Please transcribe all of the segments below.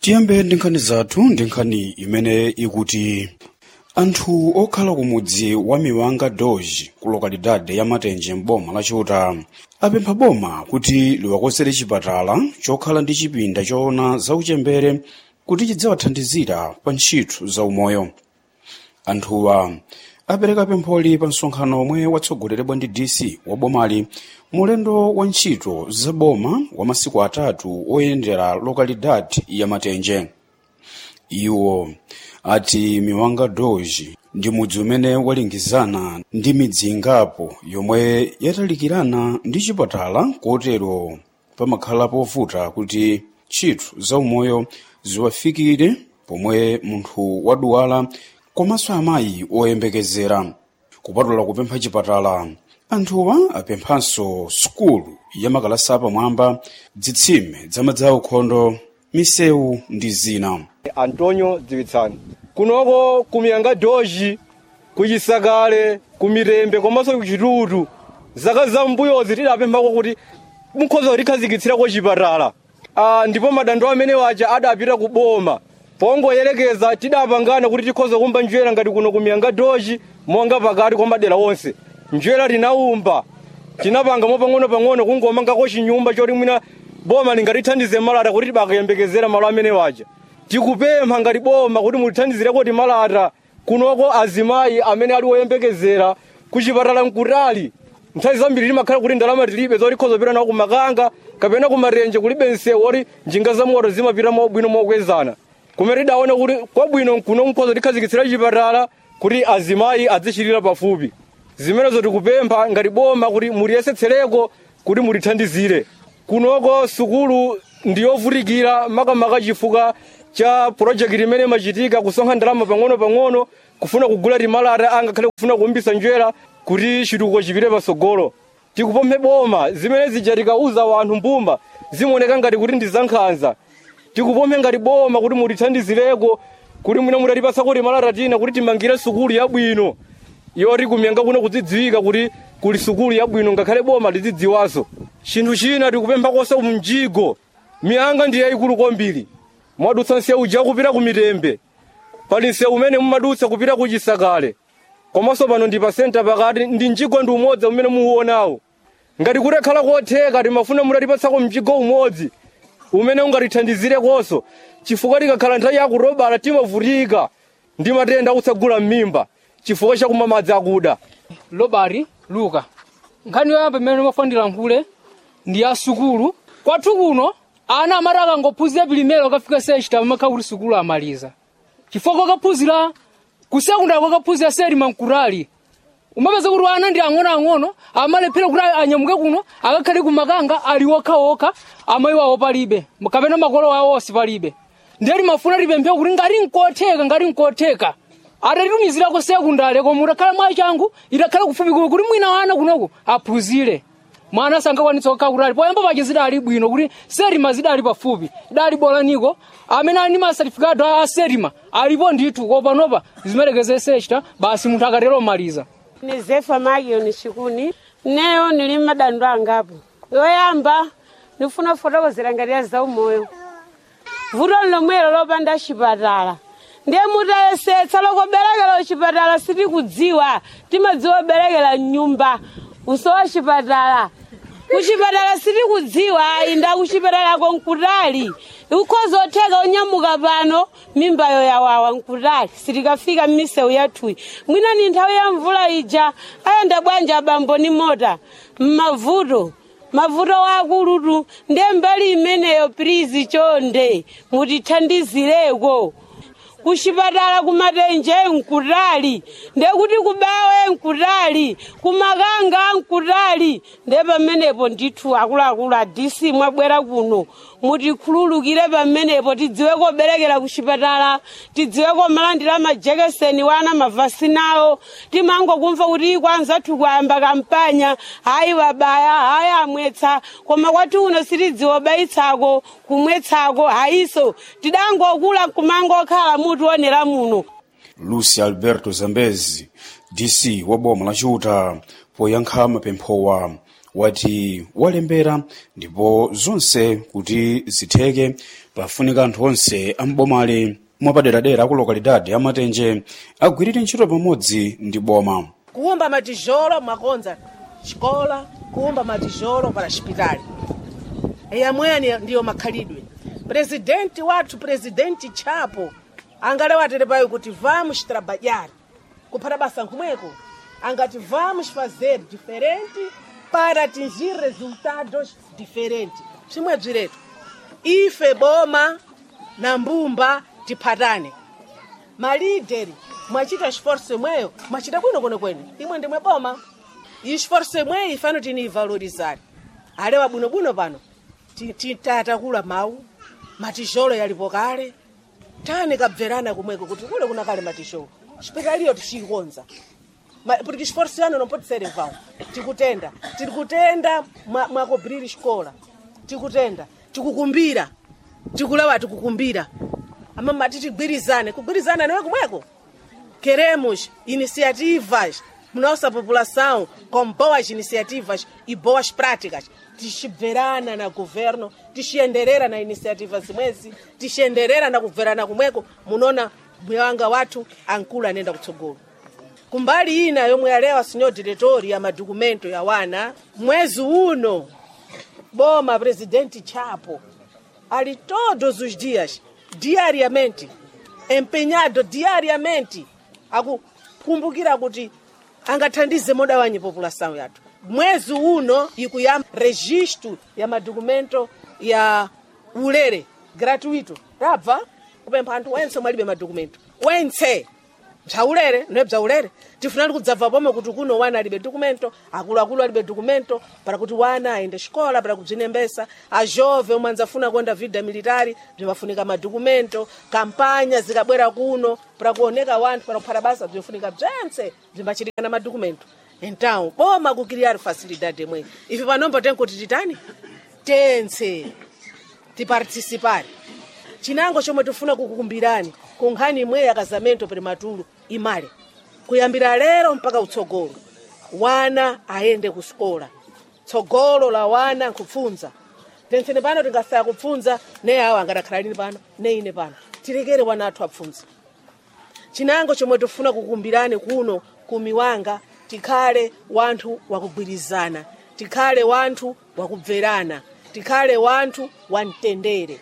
tiyambe ndi nkhani zathu ndi nkhani imene ikuti anthu okhala ku mudzi wa miwanga doge ku lokalidade ya matenje m'boma la chiuta apempha boma kuti liwakonzere chipatala chokhala ndi chipinda choona zauchembere kuti chidzawathandizira pa ntchito zaumoyo anthuwa apereka pempholi pa msonkhano omwe watsogoleredwa ndi dc wa bomali mulendo wa ntchito za boma wa masiku atatu oyendera lokalidade ya matenje iwo ati miwanga doge ndi mudzi umene walingizana ndi midzi ingapo yomwe yatalikirana ndi chipatala kotero pamakhala povuta kuti ntchito zaumoyo ziwafikire pomwe munthu wadwala komanso amayi oyembekezera kupatula kupempha chipatala anthuwa apemphanso sukulu ya makalasi apamwamba zitsime zamadzi aukhondo misewu ndi zina antonio dziwitsani kunoko kumiyanga doji kuchisakale kumirembe komanso kuchitutu zaka zambuyozi tidapemphako kuti mukhoza kutikhazikitsirako chipatala ah, ndipo madando amene waja adapita ku boma pongoyerekeza tidapangana kuti tikhoza kumba njwera ngati kuno kumiyanga doji monga pakati kwa madera onse njwera linaumba tinapanga mopang'ono-pang'ono kungomangako chinyumba choti mwina boma lingatithandize malata kuti tibakayembekezera malo amene waja tikupempha ngati boma kuti mulithandizireko timalata kunoko azimayi amene ali oyembekezera kuchipatala mkutali nthawi zambiri timakhala kuti ndalama tilibe zoti tikhoza kupita nawo kumakanga kapena kumatenje kulibe msewu oti njinga za moto zimapita mobwino mokwezana kumene tidaona kuti kwabwino kuno mkhoza tikhazikitsira chipatala kuti azimayi azichitira pafupi zimenezo tikupempha ngati boma kuti muliyesetsereko kuti mulithandizire kunoko sukulu ndiyovutikira makamaka chifukwa cha purojekiti imene imachitika kusonkha ndalama pang'ono-pang'ono kufuna kugula timalata angakhale kufuna kuumbisa njwera kuti chitukuko chipite patsogolo tikupemphe boma zimene zija tikauza wanthu mbumba zimaoneka ngati kuti ndi zankhanza tikupemphe ngati boma kuti mulithandizireko kuti mwina mutatipasako timalata tina kuti timangire sukulu yabwino yoti kumyanga kuno kudzidziwika kuti kuli sukulu yabwino ngakhale boma lidzidziwaso chinthu china tikupemphakonso mjigo miyanga ndi yayikulu kwambiri mwadutsa nsewu uja kupita ku mitembe pali nsewu umene mumadutsa kupita ku chisakale komanso pano ndi pa senta pakati ndi mjigo ndi umodzi umene muuonawo ngati kutekhala kotheka timafuna mutatipatsako mjigo umodzi umene ungatithandizirekonso chifukwa tikakhala nthawi yakurobala timavutika ndi matenda akutsagula m'mimba chifukwa chakumwa madzi akuda lobari luka nkhani yoyamba imene mafandira nkhule ndi ya sukulu kwathu kuno ana amati akangophunzira pilimelo akafika sechita amakhala kuti sukulu amaliza chifukwa kwakaphunzira ku sekondari kwakaphunzira selima mkurali umapeza kuti ana ndi ang'onoang'ono amalephera kuti anyamuke kuno akakhale kumakanga ali okhaokha amayi wawo palibe kapena makolo awo onse palibe ndiye timafuna tipemphe kuti ngati nkotheka ngati nkotheka atatitumizirako sekondari koma utakhala mwayi changu itakhala kufupi kuno kuti mwina wana kunoku aphunzire mwana sangakwanitsa kukhala kutali poyamba pache zidali bwino kuti serima zidali pafupi idali bolaniko amene ali ndi masatifikado a serima alipo ndithu kopanopa zimerekeze sechita basi munthu akatero maliza ni zefa magioni chikuni neyo nili madando angapo yoyamba ndifuna kufotokozera ngati ya zaumoyo vuto lomwelo lopanda chipatala ndiye mutayesetsa lokoberekera kuchipatala sitikudziwa timadziwa oberekera mnyumba usowa chipatala kuchipatala sitikudziwa inda kuchipatalako nkutali ukhoza otheka onyamuka pano mimbayo yawawa nkutali sitikafika m'misewu yathuyi mwina ni nthawi ya mvula ija ayenda bwanja abambo ni mota mmavuto mavuto wakulutu ndiye mbali imeneyo prizi chonde mutithandizireko kuchipatala kumatenje nkutali ndekuti kubawe nkutali kumakanga nkutali nde pamenepo ndithu akuluakulu a dc mwabwera kuno mutikhululukire pamenepo tidziwe koberekera kuchipatala tidziwe komalandira majekeseni wana mavasinawo timangokumva kuti kwanzathu kwayamba kampanya hayi wabaya hayi amwetsa koma kwathu uno sitidziwa obayitsako kumwetsako hayiso tidangokula kumangokhala mutionera muno lucy alberto zambezi dc wa boma la chiuta poyankha mapemphowa wati walembera ndipo zonse kuti zitheke pafunika anthu onse ambomali mwapaderadera ku lokalidade amatenje agwirire ntchito pamodzi ndi boma kuumba matijolo mwakonza xikola kuumba matijolo para xipitali yamweya ndiyo makhalidwe presidenti wathu presidenti chapo angalewatere payo kuti vamos trabalhar kuphata basa nkhomweko angati vamos fazer diferente para atingir resultados diferentes chimwe bziretu ife boma na mbumba tiphatane malideri mwachita esforço imweyo mwachita bwino kwenekwene imwe ndimwe boma e esforço imweyo ifano tiniyivalorizari alewa bwinobwino pano ti- ti- tatakula mawu matijolo yalipo kale tani kabverana kumweko kuti kule kuna kale matijolo xipitaliyo tixikonza Ma- porque esforço ano não pode ser em vão tikutenda tiri kutenda mwa- mwakobhiriri xikola tikutenda tikukumbira tikulawa tikukumbira ama mati tigwirizane kugwirizana niwe kumweko queremos iniciativas nossa população com boas iniciativas e boas práticas tixibverana na governo tixenderera na iniciativas zimwezi tixenderera na kubverana kumweko munona mwanga wathu ankulu anenda kutsogolo kumbali ina yomwe alewa senhor diretori ya madokumento ya wana mwezi uno boma presidente chapo ali todos os dias diariamente empenhado diariamente akukumbukira kuti angathandize modawanyi população yathu mwezi uno ikuyamba registro ya madokumento ya ulere gratuito tabva kupempha anthu wense mwalibe madokumento wense bzaulere noye bzaulere tifunani kudzabva pomwe kuti kuno wana alibe dokumento akuluakulu alibe dokumento para kuti wana aende xikola para kubzinembesa ajove omwe anzafuna kuenda vida militari bzimafunika madokumento kampanya zikabwera kuno para kuoneka wanthu para kuphata basa bzimafunika bzense bzimbachitika na madokumento então boma kukiriari facilidade imweyi ife panombo tenkuti titani tense tiparticipare chinango chomwe tifuna kukukumbirani ku nkhani imweyi ya casamento prematuro imale kuyambira lero mpaka utsogolo wana ayende ku sikola tsogolo la wana nkupfunza tensene pano tingasaya kupfunza ne awo angadakhala lini pano ne ine pano tilekere wana athu apfunze chinango chomwe tifuna kukumbirani kuno kumiwanga tikhale wanthu wakugwirizana tikhale wanthu wakubverana tikhale wanthu wamtendere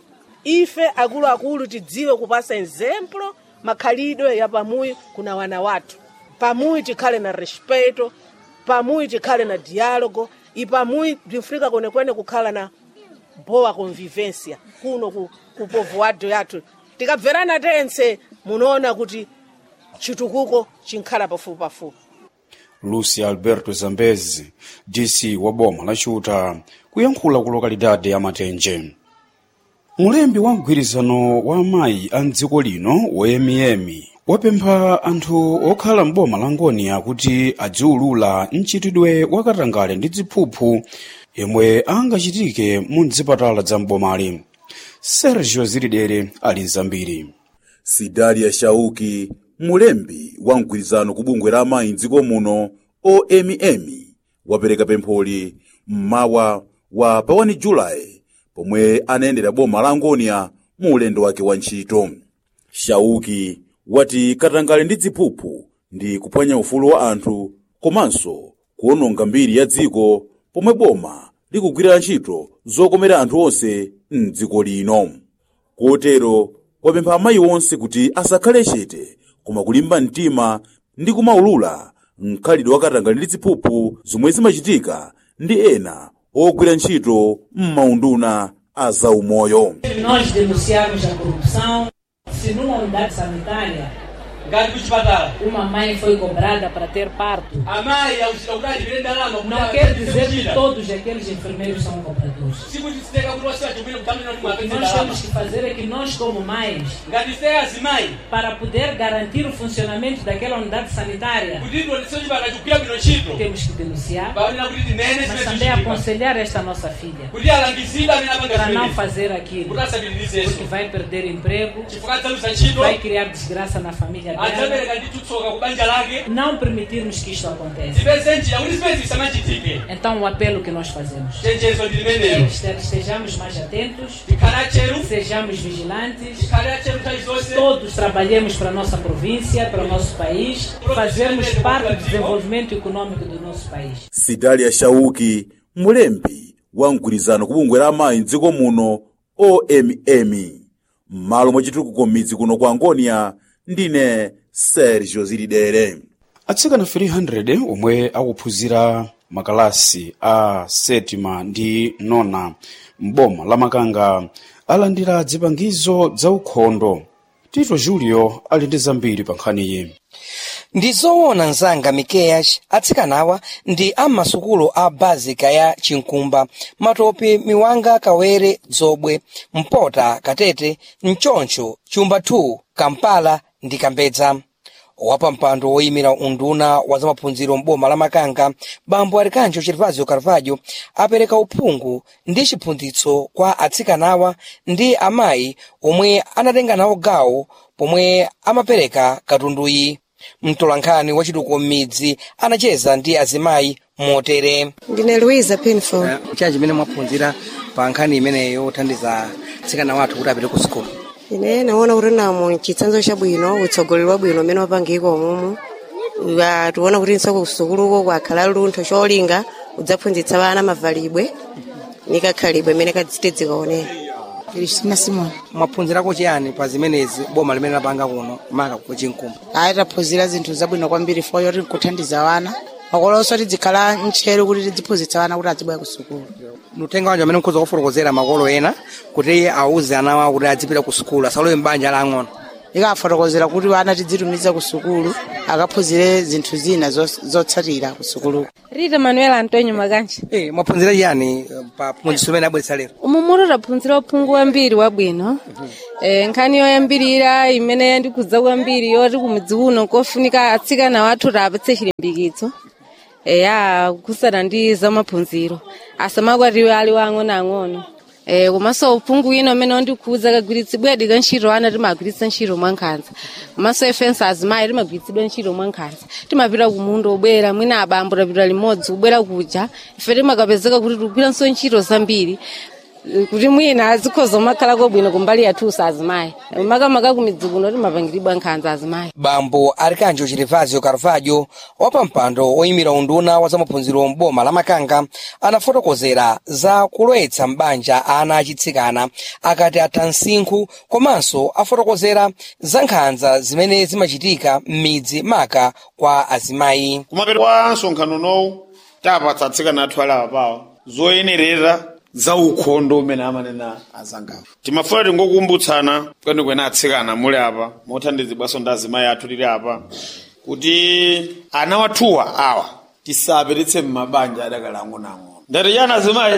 ife akuluakulu tidziwe kupasa exemplo makhalidwe ya pamuyi kuna wana wathu pamuyi tikhale na respeto pamuyi tikhale na dialogo i pamuyi bzinfunika kwenekwene kukhala na boa convivência kuno ku, ku povoado yathu tikabverana tense munoona kuti chitukuko chinkhala pafupi pafupi lucy alberto zambezi dc wa boma la chuta kuyankhula ku lokalidade ya matenje mulembi wa mgwirizano wa amayi a mdziko lino woyemiyemi wapempha anthu okhala m'boma la ngoniya kuti adziwulula mchitidwe wakatangale ndi ziphuphu yemwe angachitike mu mzipatala za m'bomali sergio zilidere ali nzambiri sidalia shauki mulembi wa mgwirizano ku bungwe la amayi mdziko muno omm wapereka pempholi mmawa wa pa 1 julayi pomwe anayendera boma la ngoniya mu ulendo wake wa ntchito shauki wati katangale ndi ziphuphu ndi kuphwanya ufulu wa anthu komanso kuwononga mbiri ya dziko pomwe boma likugwirira ntchito zokomera anthu onse m'dziko lino kotero wapempha amayi onse kuti asakhale chete koma kulimba mtima ndi kumaulula mkhalidwe wakatangale ndi ziphuphu zomwe zimachitika ndi ena ogwira ntchito m'maunduna a zaumoyo Nós denunciarmos a corrupção se numa unidade sanitária ngati kuchipatala uma mãe foi cobrada para ter parto. amayi akudali vile ndalama Não quer dizer que todos aqueles enfermeiros são cobradores. sikutiteka kuti wasiwa chokule kutamina kuti O que mwapeze nós ndalama temos que fazer é que nós, como mães, ngati ife azimayi para poder garantir o funcionamento daquela unidade sanitária, kuti tionetse chipatala chikugwira bwino ntchito temos que denunciar, paonena kuti tinene mas zimene também zichitika aconselhar esta nossa filha kuti alangizidwe amene apanga para não zimenezi fazer aquilo, kuti asapitirizenso porque vai perder emprego, chifukwa adzaluza ntchito vai criar desgraça na família dela, adzapereka ndi tsoka ku banja lake não permitirmos que isto aconteça. zipeze njira kuti zimene zisamachitike Então, o apelo que nós fazemos chenjezo ndi limenelo é que estejamos mais atentos, tikhale atcheru sejamos vigilantes, tikhale atcheru nthawi zonse todos trabalhemos para a nossa província, para o nosso país, fazermos parte do desenvolvimento econômico do nosso país. sidalia shauki mulembi wa mgwirizano kubungwe la amayi mdziko muno omm m'malo mwa chitukuko m'midzi kuno kwa angonia ndine sergio zilidere atsikana 300 omwe akuphunzira makalasi a setima ndi nona m'boma la makanga alandira zipangizo za ukhondo tito julio ali ndi zambiri pa nkhaniyi ndi zoona mzanga mikeyaci atsikanawa ndi am'masukulu a bazika ya chinkumba matopi miwanga kawere dzobwe mpota katete mchoncho chumba 2 kampala ndi kambedza wapampando woyimira unduna wa zamaphunziro m'boma la makanga bambo arikanjo chirivazio carvalho apereka uphungu ndi chiphunzitso kwa atsikanawa ndi amayi omwe anatenga nawo gawo pomwe amapereka katunduyi mtolankhani wachitukuko m'midzi anacheza ndi azimayi motere ndine louisa pinford chanji chimene mwaphunzira pa nkhani imeneyo yothandiza atsikana wathu kuti apite ku sukulu ine naona kuti namo chitsanzo chabwino utsogoleri wabwino umene wapangika umumu Wa- tiona kuti nsoko kusukuluko kwakhala luntho cholinga udzaphunzitsa vana mavalidwe ni kakhalidwe imene kadzitedzikaonera Cristina Simon. mwaphunzirako chiyani pa zimenezi boma limene lapanga kuno maka ku chinkumba Ayi taphunzira zinthu zabwino kwambiri fo yoti nkuthandiza wana makolonso tidzikhala ntcheru kuti tidziphunzitsa wana kuti adzibwera ku sukulu nutenga wanji amene mukhoza kufotokozera makolo ena kuti awuze ana wawo kuti adzipita ku sukulu asalowe m'banja la ang'ono ikafotokozera kuti wana tidzitumiza ku sukulu akaphunzire zinthu zina zos- zotsatira ku sukulu rita manuel antonio makanji Eh, mwaphunzira chiyani eh, pa phunzitso limene abweretsa lero umumutu taphunzira uphungu wambiri wabwino eh, nkhani yoyambirira imene yandikudza kwambiri yoti kumudzi kuno kofunika atsikana wathu tapatse chilimbikitso eya kusana ndi zamaphunziro asamakwatiwe ali wang'onoang'ono Eh, komanso uphungu wina umene wandikhuza kagwiritsidwedi ka ntchito ana timagwiritsa ntchito mwankhanza komanso ifenso azimayi timagwiritsidwa ntchito mwankhanza timapita kumunda obwera mwina abambo tapita limodzi kubwera kuja ife timakapezeka kuti tikugwiranso ntchito zambiri eh, kuti mwina azikhoza umakhala kobwino kumbali yathusa azimayi makamaka kumidzi kuno timapangiridwa nkhanza azimayi bambo arikanjo chirivazio carvalho wapampando oyimira unduna wa zamaphunziro m'boma la makanga anafotokozera za kulowetsa m'banja ana achitsikana akati atha msinkhu komanso afotokozera za nkhanza zimene zimachitika m'midzi maka kwa azimayi kumapeto kwa msonkhano unowu tapatsa atsikana athu alawa pawo zoyenerera za ukhondo umene amanena azangawo timafuna tingokumbutsana kwenikweni atsikana muli apa mothandizidwanso ndi azimayi athu tili apa kuti ana wathuwa awa tisapititse m'mabanja adakali ang'onoang'ono ndati chani azimayi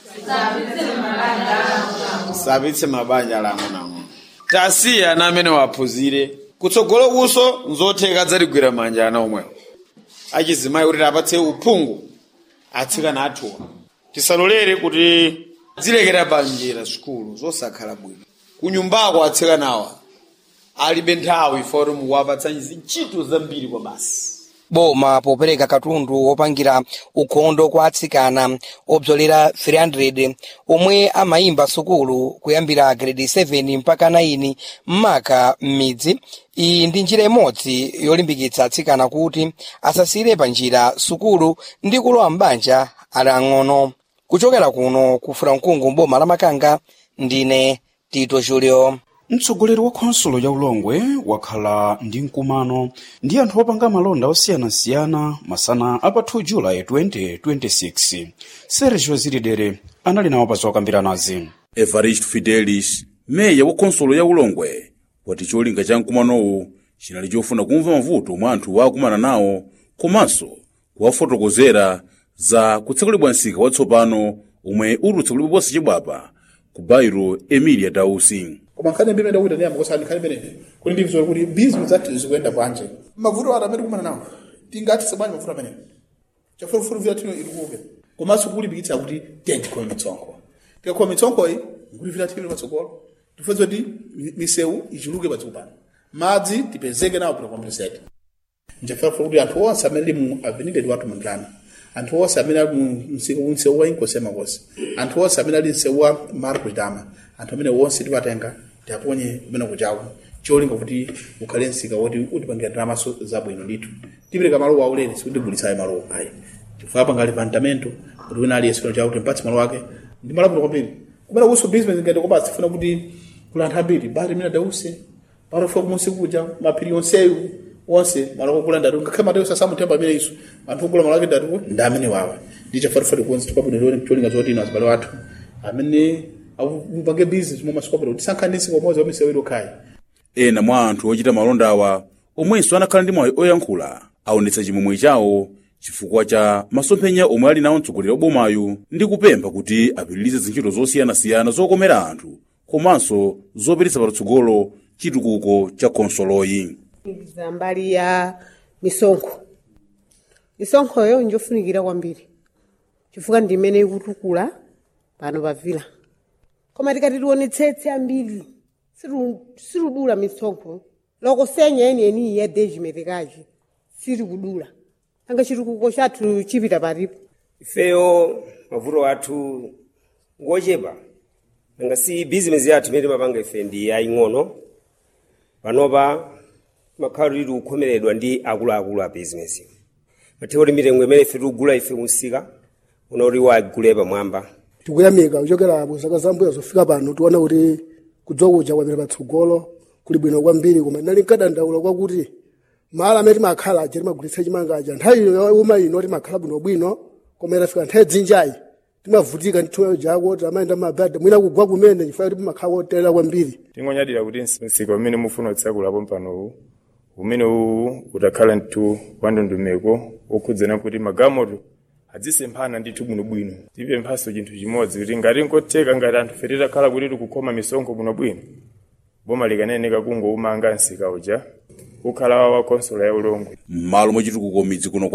tisapititse mabanja ala ang'onoang'ono tasiye ana amene waphunzire kutsogolo kuso nzotheka adzatigwira manja ana omwewo achizimayi kuti apatse uphungu atsikana athuwa tisalolere kuti zilekera panjira sukulu zosakhala bwino kunyumbako atsikanawa alibe nthawi foti mukuwapatsa ntchito zambiri kwa basi boma popereka katundu wopangira ukhondo kwa atsikana obzolera 300 omwe amayimba sukulu kuyambira grade 7 mpaka 9 m'maka m'midzi iyi ndi njira imodzi yolimbikitsa atsikana kuti asasire pa njira sukulu ndi kulowa m'banja ali ang'ono kuchokera kuno ku furamkungu mboma la makanga ndine tito julio mtsogoleri wa khonsolo ya ulongwe wakhala ndi mkumano ndi anthu opanga malonda osiyanasiyana masana apa 2 julayi 2026 sergio zilidere anali nawo pa zokambiranazi evarist fidelis meya wa khonsolo ya ulongwe wati cholinga cha mkumanowu chinali chofuna kumva mavuto mwa anthu akumana nawo komanso kuwafotokozera za kutsekulibwa msika watsopano omwe uli utsekulibwa ponse chibwapa ku bairo emilia dausi koma nkhani imene ndakuita ndiyamba kusani nkhani imene kuti ndimzore kuti bizinesi zathu zikuyenda bwanji mavuto ati amene kumana nawo tingathe sabwanji mavuto amene chafulufulu vila tino ilikuke komanso kulimbikitsa kuti tiye tikhowe mitsonko tikakhowa mitsonkoyi nkuti vila tino patsogolo tifeza kuti mi- misewu ichuluke patsogolo pano madzi tipezeke nawo pita kompensate nchifukwa kuti anthu onse amene ali mu avenida tiwatu mundana anthu onse amene ali mu msiku msewu wa inkosi amakosi anthu onse amene ali msewu wa markutama anthu amene onse tiwatenga tiaponye kumene kuchawo cholinga kuti ukhale msika woti utipangira ndalamaso zabwino ndithu tipereka malo waulere sikutigulitsayo malo ayi chifukwa pangali pandamento kuti wina aliyense chino chakuti mpatsi malo ake ndi malabwino kwambiri kumene kuso business ngati komanso tifuna kuti kuli anthu ambiri bari mina dause parofa kumunsi kuja maphiri onseyu onse maloko kula ndatu ngakhale mateusi asamuthemba amene iso anthu okula malo ake ndatu ndi amene wawa ndi chafarifati kuonse tipabwino cholinga zoti ino azibale wathu amene akupange business momasukapita kuti sankhanisi komodzi wamisewu ili okhayi ena mwa anthu ochita malonda awa omwenso anakhala ndi mwayi oyankhula aonetsa chimwemwe chawo chifukwa cha masomphenya omwe ali nawo mtsogoleri wa bomayu ndi kupempha kuti apitirize zintchito zosiyanasiyana zokomera anthu komanso zopititsa patsogolo chitukuko cha khonsoloyi za mbali ya misonkho misonkhoyo njofunikira kwambiri chifukwa ndi imene ikutukula pano pa vila koma tikati tionetsetse ambiri siru- sirudula misonkho loko senya yeniyeni ya dejimetekaji siri kudula anga chitukuko chathu chipita paripo ifeyo mavuto athu ngochepa nanga si bizinesi yathu imene timapanga ife ndi yaying'ono panopa timakhala tili kukhomeredwa ndi akuluakulu a bizinesi mathe kuti mitengo imene ife tikugula ife musika una kuti wagule pamwamba tikuyamika kuchokera muzaka zambuya zofika pano tiona kuti kudzokuja kwapita patsogolo kuli bwino kwambiri koma ndinali nkadandaula kwakuti malo amene timakhala aja timagulitsa chimangaja nthawi ino uma ino timakhala bwinobwino koma itafika nthawi dzinjayi timavutika nthuyo jako tamayenda mabada mwina kugwa kumene chifukwa kuti timakhala kotelera kwambiri tingonyadira kuti msika umene mufuna utsakulapo mpanowu umene uwu utakhala mtu wa ndondomeko okhudzana kuti magamoto adzisemphana ndithu bwinobwino tipemphaso chinthu chimodzi kuti ngati nkotheka ngati anthu fe titakhala kuti tikukhoma misonkho bwinobwino boma likaneneka kungoumanga msika uja kukhala wa konsolo ya ulongwe m'malo mwa chitukuko midzi kuno